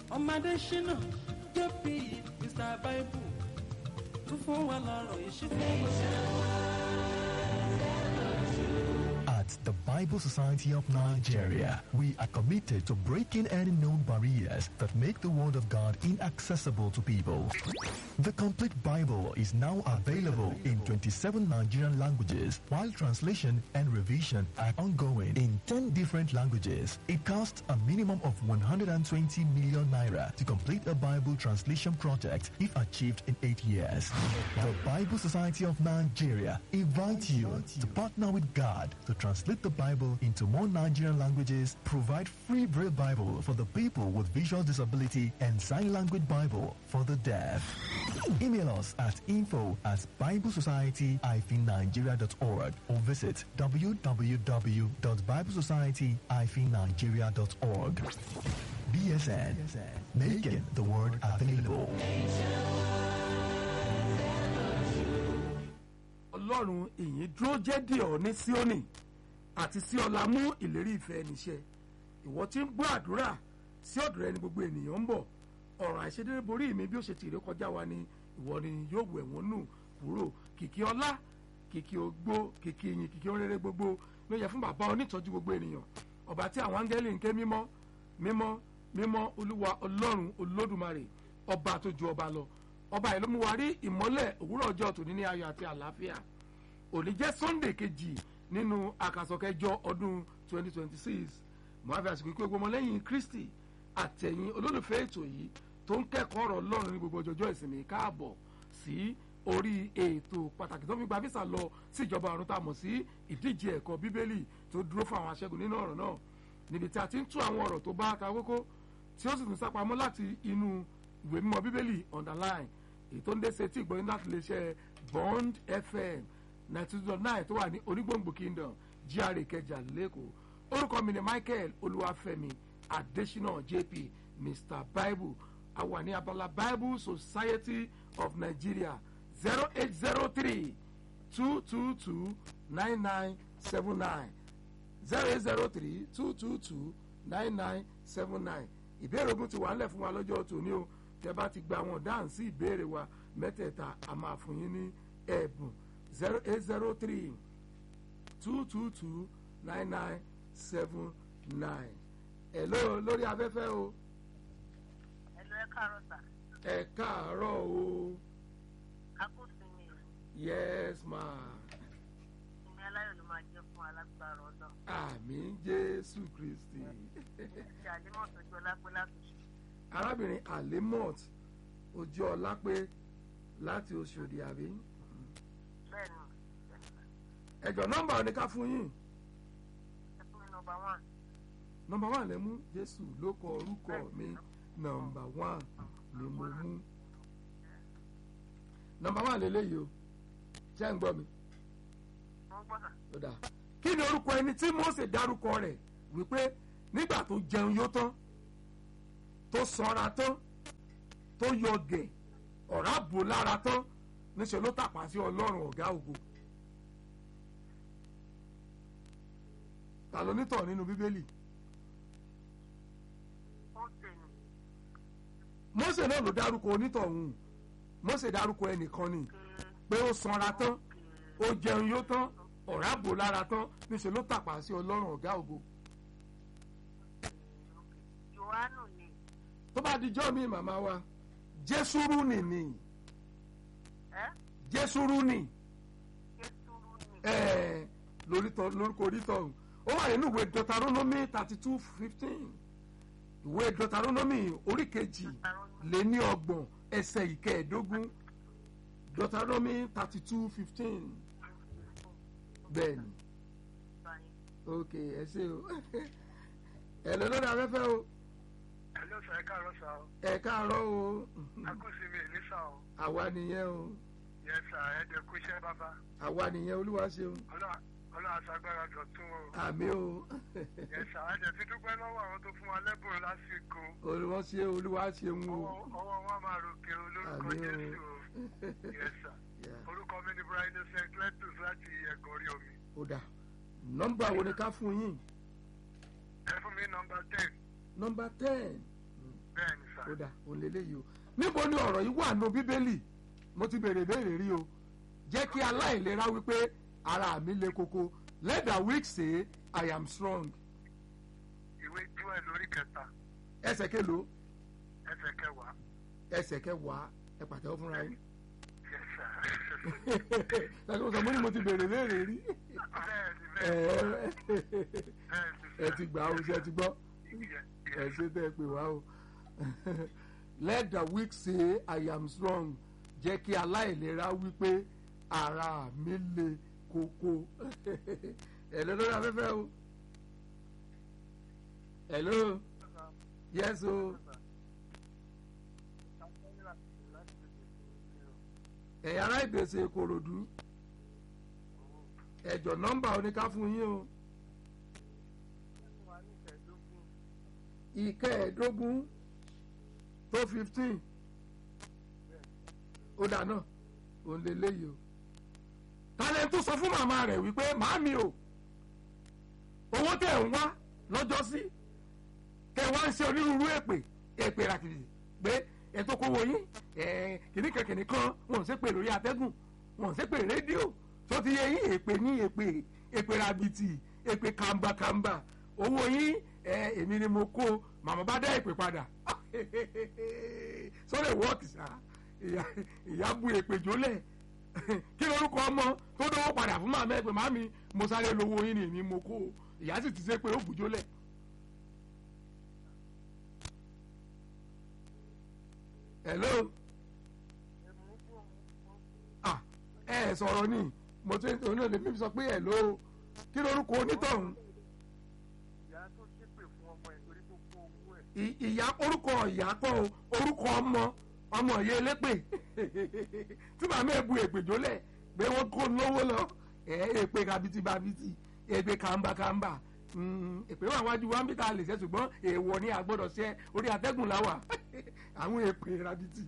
ọmọdé ṣínà jp mr bible tún fún wa lọ́rọ̀ ìṣípò. At the Bible Society of Nigeria, we are committed to breaking any known barriers that make the Word of God inaccessible to people. The complete Bible is now available in 27 Nigerian languages, while translation and revision are ongoing in 10 different languages. It costs a minimum of 120 million naira to complete a Bible translation project if achieved in 8 years. The Bible Society of Nigeria invites you to partner with God to translate the Bible into more Nigerian languages, provide free Braille Bible for the people with visual disability, and sign language Bible for the deaf. Email us at info at biblesociety-nigeria.org or visit www.biblesociety-nigeria.org. BSN, making the word available. ọlọ́run ìyìn dúró jẹ́ dì ọ́ ní síónì àti sí ọlá mú ìlérí ìfẹ́ níṣẹ́ ìwọ tí ń gbọ́ àdúrà sí ọ̀dọ̀ rẹ ni gbogbo ènìyàn ń bọ̀ ọ̀rọ̀ àìṣedéédé borí mi bí ó ṣe tìrẹ kọjá wa ni ìwọ ni yóò wẹ̀ wọ́n nù kúrò kìkì ọlá kìkì ògbó kìkì ìyìn kìkì oréré gbogbo ló yẹ fún bàbá onítọ́jú gbogbo ènìyàn ọba tí àwọn áńgẹ́lì ń ké mímọ́ mímọ́ mímọ́ olúwa ọlọ́run olódùmarè ọba tó ju ọba lọ ọba yìí ló mú wa rí ìmọ́lẹ̀ òwúrọ̀ ọjọ́ tòní ní ayọ̀ àti àlàáfíà òní jẹ́ sunday kejì nínú àkàsọ̀kẹjọ ọdún 2026 mo á fi àsìkò ìpé gbọmọ lẹ́yìn kristi àtẹ̀yìn olólùfẹ́ ètò yìí tó ń kẹ́kọ̀ọ́ ọ̀rọ̀ ọlọ́run ní gbogbo ọjọ́jọ́ ìsinmi káàbọ̀ sí orí ètò pàtàkì tó fi gba visa lọ sí ìjọba ọ̀run tá a mọ̀ sí ìdíje ẹ̀kọ́ bíbélì tó dúró fún àwọn aṣẹ́gun nínú ọ̀rọ̀ náà níbi tí a ti ń tú àwọn ọ̀rọ̀ tó bá ta kókó tí ó sì tún sápamọ́ láti inú ìwé mímọ́ bíbélì underline èyí tó ń dé sétí ìgbọ́yìn láti lè ṣe bond fm ninety two dot nine tó wà ní onígbòǹgbò kingdom gra ìkẹjà lẹ́kọ̀ọ́ orúkọ mi ni michael olúwàfẹ́mi adesina jp mr bible a wà ní abala bible society of nigeria zero eight zero three two two two nine nine seven nine zero eight zero three two two two nine nine seven nine ìbéèrè ogun ti wà ńlẹ̀ fún wa lọ́jọ́ tòní o tẹ bá ti gba àwọn dáhùn sí ìbéèrè wa mẹ́tẹ̀ẹ̀ta a máa fún yín ní ẹ̀bùn zero eight zero three two two two nine nine seven nine. hello lórí afẹ́fẹ́ o ẹ̀lú ẹ káàárọ̀ sà ẹ káàárọ̀ o akósinmi yes ma ìsinmi aláyọ̀ ló máa jẹ́ fún alágbára ọ̀dọ́ àmì jésù kristi ṣe àdémọ̀ tọ́jú ọlápẹ́ látòṣù arábìnrin alimot ojú ọlápẹ láti oṣòdì àbí bẹ́ẹ̀ ni ẹjọ nọmba ò ní ká fún yín ẹ fún mi nọmba one nọmba one lẹ mú jésù ló kọ orúkọ mi nọmba one ni mo mú nọmba one lélẹyìí o ṣé ń gbọ́ mi wọ́n gbọ́ sà ó dáa kí ni orúkọ ẹni tí mose dárúkọ rẹ̀ wípé nígbà tó jẹun yó tán tó sanra tán tó yọ gẹ̀ ọ̀rá bò lára tán níṣẹ́ ló tàpá sí ọlọ́run ọ̀gá ògo ta ló nítọ̀ nínú bíbélì ó tè ní mose náà ló dárúkọ onítọ̀hún mose dárúkọ ẹnìkan ni pé ó sanra tán ó jẹun yó tán ọ̀rá bò lára tán níṣẹ́ ló tàpá sí ọlọ́run ọ̀gá ògo johannu ni tó bá dijọ́ mi màmá wa jésùrú nì ni ẹ jésùrú nì jésùrú ni ẹ̀ẹ́ lórítọ̀ lórúkọ orítọ̀ ọ̀hún ó wà nínú ìwé deuteronomy thirty two fifteen ìwé deuteronomy orí kejì lé ní ọgbọ̀n ẹsẹ̀ ìkẹẹ̀ẹ́dógún deuteronomy thirty two fifteen bẹ́ẹ̀ ni báyìí ok ẹ ṣe o ẹ lọ lórí afẹ́fẹ́ o Hello sir, ẹ káàárọ̀ sá o. ẹ káàárọ̀ o Akúsìmí èlé sá o. àwa nìyẹn o Yes sir, ẹ jẹ́ kú iṣẹ́ bàbá. àwa nìyẹn olúwa ṣeun Ọlọ́run Ọlọ́run aṣagbára dọ̀tún o. àmì o Yes sir, ẹ jẹ́ fi dúpẹ́ lọ́wọ́ àwọn tó fún wa lẹ́bùn lásìkò. olúwa ṣe olúwa ṣeun o Ọwọ́ ọwọ́ wọn máa ròkè olórúkọ àmì o Jésù o. Yes sir. Yeah. Orúkọ mi ni Brian St. Cletus láti ẹ̀gọ́ orí omi. ó dà nọ́mbà wo ni ká fún yín Ẹ fún mi nọmba ten. nọ́mbà ten Bẹ́ẹ̀ ni sir. kódà òun lélẹ́yìí o níbo ni ọ̀rọ̀ yìí wà nù bíbélì mo ti béèrè béèrè rí o jẹ́ kí aláìlera wípé ara mi le koko let the weak say i am strong ìwé joel lórí kẹta ẹsẹ̀ kelo ẹsẹ̀ kẹwàá ẹsẹ̀ kẹwàá ẹ pàtẹ́wọ́ fúnra yín yes sir. ṣàkóso sọ mo ní mo ti béèrè béèrè rí bẹ́ẹ̀ni ẹ bẹ́ẹ̀ni ẹ ti gbà ó ṣe ti gbọ́ Yes, ẹ yes. ṣe tẹ́ ẹ pè wá o let the weak say i am strong jẹ́ kí aláìlera wípé ara mi le koko hello lórí afẹ́fẹ́ o hello yes o ẹ̀yà ará ìgbésẹ̀ ìkòròdú ẹ̀jọ̀ nọ́mbà oníká fún yín o ìkẹẹ̀ẹ́dógún tó fifteen ó dáná òun lè léyìí o tálẹ̀ tó sọ fún màmá rẹ̀ wípé màámi o owó tẹ̀ ń wá lọ́jọ́ sí tẹ̀ wá ń ṣe onírúurú èpè èpè ràkìrì pé ètò kówó yín kìnnìkan kìnnìkan wọn ò ṣe pè lórí atẹ́gùn wọn ò ṣe pè rédíò tó ti yẹ yín èpè ní èpè èpè rabiti èpè kàmbàkàmbà owó yín ẹ èmi ni mo kó màmá bá dá èpè padà sọ́dọ̀ wọ́ọ̀kì sá ìyá ìyá bu èpè jólẹ̀ kí lorúkọ ọmọ tó dánwó padà fún màmá ẹ pé màmí mo sáré lówó yín ni èmi mo kó ìyá sì ti ṣe pé ó bù jólẹ̀. hello ah ẹ ẹ sọ̀rọ̀ ni mo ti ń oní òde mi sọ pé hello kí lorúkọ onítọ̀hún ìyá tó ṣépè fún ọmọ ẹ̀ torí tó kó owó ẹ̀. I- ìyá orúkọ ìyá kọ́ o orúkọ ọmọ ọmọ ìyá elépè tí màmá ẹ̀ bu ègbèjólẹ̀ pé wọ́n kó lówó lọ ẹ̀ èpè kabiti babiti èpè kàmbàkàmbà Mm, èpè wà wájú wa ń bí ta lè ṣe ṣùgbọ́n èèwọ̀ ni a gbọ́dọ̀ ṣe orí atẹ́gùn láwà àwọn èpè rabiti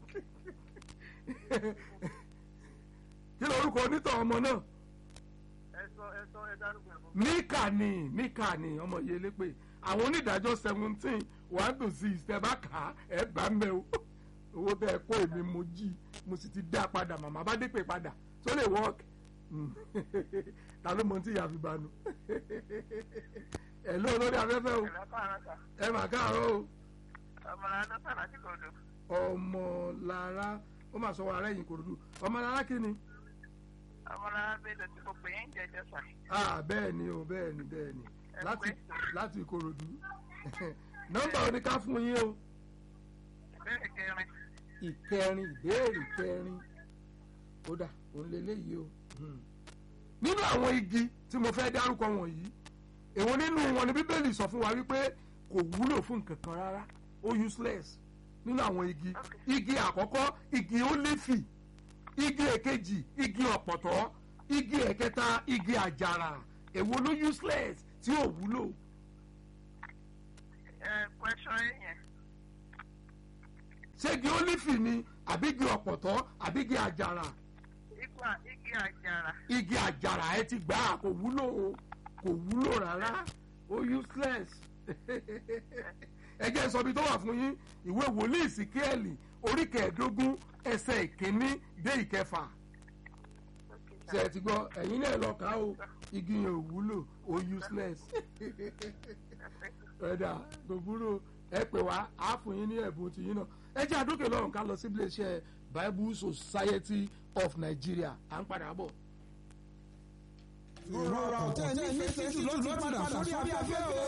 kí lorúkọ onítọ̀ ọmọ náà ẹ sọ ẹ sọ ẹ dárúkọ ẹ fún mi. mika ni mika ni ọmọ yìí elépè àwọn onídàájọ́ seventeen one to six tẹ bá kà á ẹ bá ń bẹ o owó tẹ ẹ kó èmi mo jí mo sì ti dá padà màmá bá dé pè padà tó lè work Mm. ta ló mọ tí ìyá fi banu ẹ ló lórí afẹ́fẹ́ o ìlà káàrà kà ẹ mà káàárọ̀ o ọmọlá dọ́tà láti kọ̀ọ̀dọ̀. ọmọlára ó mà sọ wà rẹ́yìn kòròdú ọmọlára kí ni ọmọlá bẹ́ẹ̀ tí mo pè é ń jẹjẹ sà. ah bẹ́ẹ̀ ni o bẹ́ẹ̀ ni bẹ́ẹ̀ ni Ẹ láti pé. láti ìkòròdú nọ́mbà oníká fún yín o. ìbéèrè kẹrin ìkẹrin ìbéèrè kẹrin kódà òun lélẹ́yìí o. Hmm. nínú àwọn igi tí mo fẹ́ dárúkọ wọ̀nyí èwo nínú wọn ni bíbélì sọ fún wa wípé kò wúlò fún nǹkan kan rárá ó useless nínú àwọn igi igi àkọ́kọ́ igi ólífì igi èkejì igi ọ̀pọ̀tọ́ igi ẹ̀kẹta igi àjàrà èwo ló useless tí ò wúlò ẹ question yẹn ṣé igi ólífì ni àbí igi ọ̀pọ̀tọ́ àbí igi àjàrà igba igi àjàrà igi àjàrà ẹ ti gbà á kò wúlò o kò wúlò rárá ó useless ẹ jẹ́ sọ ibi tó wà fún yín ìwé wòlíì síkẹ́ẹ̀lì orí kẹẹ̀ẹ́dógún ẹsẹ̀ ìkíní dé ìkẹfà ṣe ẹ ti gbọ́ ẹ̀yin náà lọ kà á o igi yẹn ò wúlò ó useless ẹ̀dà kò wúlò ẹ pè wá á fún yín ní ẹ̀bùn tìyín náà ẹ jẹ́ àdókè lọ́rùn ká lọ sí iléeṣẹ́ Bible Society of Nigeria à ń padà bọ̀. ìrora ọ̀tẹ̀ ní ìfẹ́ sí ló ti padà sórí afẹ́fẹ́ o.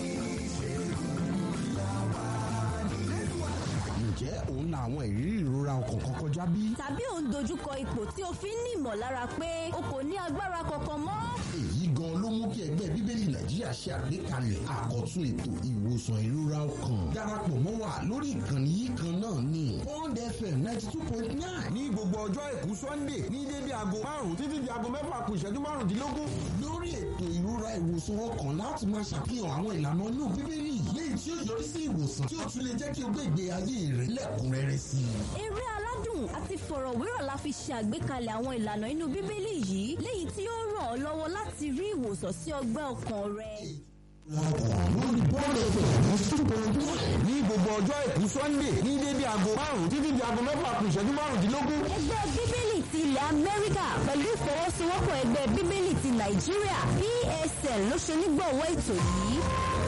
ǹjẹ́ òun la àwọn ìrírí ìrora ọkàn kan kọjá bí? tàbí ò ń dojúkọ ipò tí o fi ń ní ìmọ̀lára pé o kò ní agbára kankan mọ́. èyí gan ló mú kí ẹgbẹ́ bíbélì nàìjíríà ṣe àgbékalẹ̀ àkọ́tún ètò ìwòsàn ìrora ọkàn darapọ̀ mọ́ wa lórí ìkànnì yìí kan náà ní Bond FM ninety two point nine ní gbogbo ọjọ́ àìkú sunday ní dédé aago márùn-ún títí di aago mẹ́fà kù ìṣẹ́jú márùndínlógún. lórí ètò ìrora ìwòsàn ọkàn láti máa ṣàfihàn àwọn ìlànà inú bíbélì léyìí tí ó yọrí sí ìwòsàn tí ó tún lè jẹ́ kí o gbé ìgbé ayé rẹ lẹ́kùnrẹ́rẹ́ sí i. eré aládùn àti fọ̀rọ̀wérọ̀ la fi ṣe àgbékalẹ̀ àwọn ìlànà inú bíbélì yìí léyìí tí ó ràn ọ́ lọ́wọ́ láti rí ìwòsàn sí ọgbẹ́ ọkàn rẹ. lórí bọ́ọ̀lù ẹ̀fẹ̀ two point one. ní gbogbo ọjọ́ àìkú sunday ní dédé aago márùn-ún títí di aago mẹ́fà kù ìṣẹ́jú márùndínlógún. ẹgbẹ́ bíbélì ti ilẹ̀ amẹ́ríkà pẹ̀lú ìfọwọ́sowọ́pọ̀ ẹgbẹ́ bíbélì ti nàìjíríà psl ló ṣe nígbọ̀wọ́ ètò yìí.